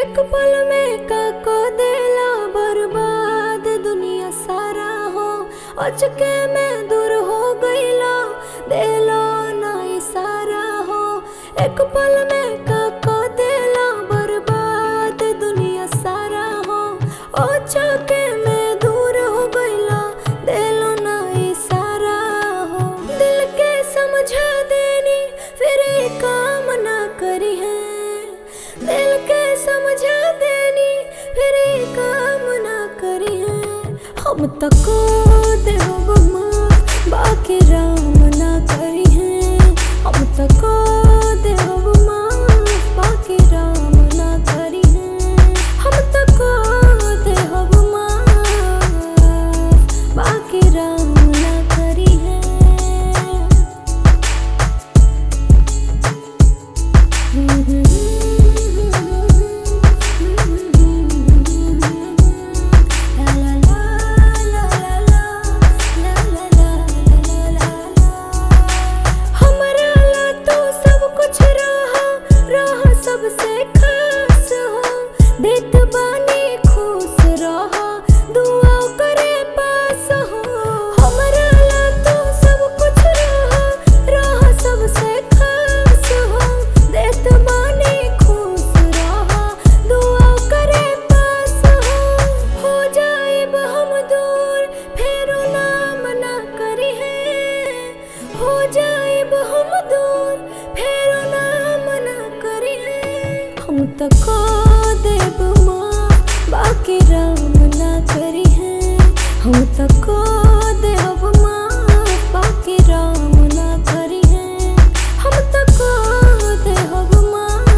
एक पल में का को देला बर्बाद दुनिया सारा हो अचके में दूर हो गईला देलो ना इशारा हो एक पल में का को देला बर्बाद दुनिया सारा हो अचके में दूर हो गईला देलो ना इशारा हो दिल के समझा देनी फिर ये काम ना करी है दिल के समझा देनी फिर ये काम ना करी है हम तक देव माँ बाकी राम ना करी है हम तक देव माँ बाकी राम ना करी है हम तक देव माँ बाकी राम ना करी है हमरा ला तू सब कुछ रहा रहा सबसे खास हो देत बानी खुश रहा दुआ करे पास हो हमरा ला तू सब कुछ रहा रहा सबसे खास हो देत बानी खुश रहा दुआ करे पास हो हो जाएब हम दूर फेरो नाम ना करी है हो जाएब हम दूर फेरो नाम ना करी है हम तक देव माँ बाकी राम ना करी है हम तक देव माँ बाकी राम ना करी है हम तक देव माँ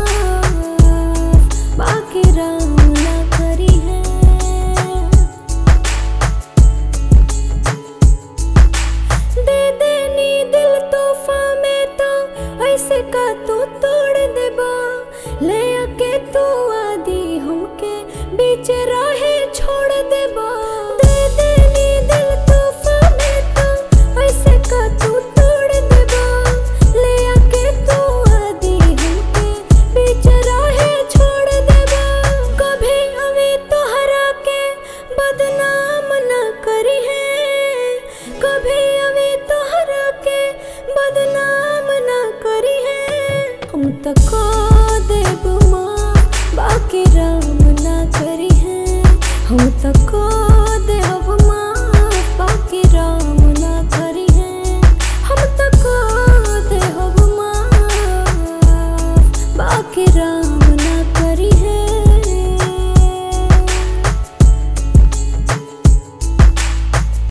बाकी राम ना करी है दे देनी दिल तोहफा में तो ऐसे का तू तोड़ देबा ले आके तू आदि हमके बीच राहे छोड़ देबा दे देनी दिल तोहफा में तो ऐसे का तू तोड़ देबा ले आके तू आदि हमके बीच राहे छोड़ देबा कभी अभी तोहरा के बदनाम ना करी है कभी अभी तोहरा के बदनाम ना करी है हम तक देव माँ बाकी राम ना करी है हम तक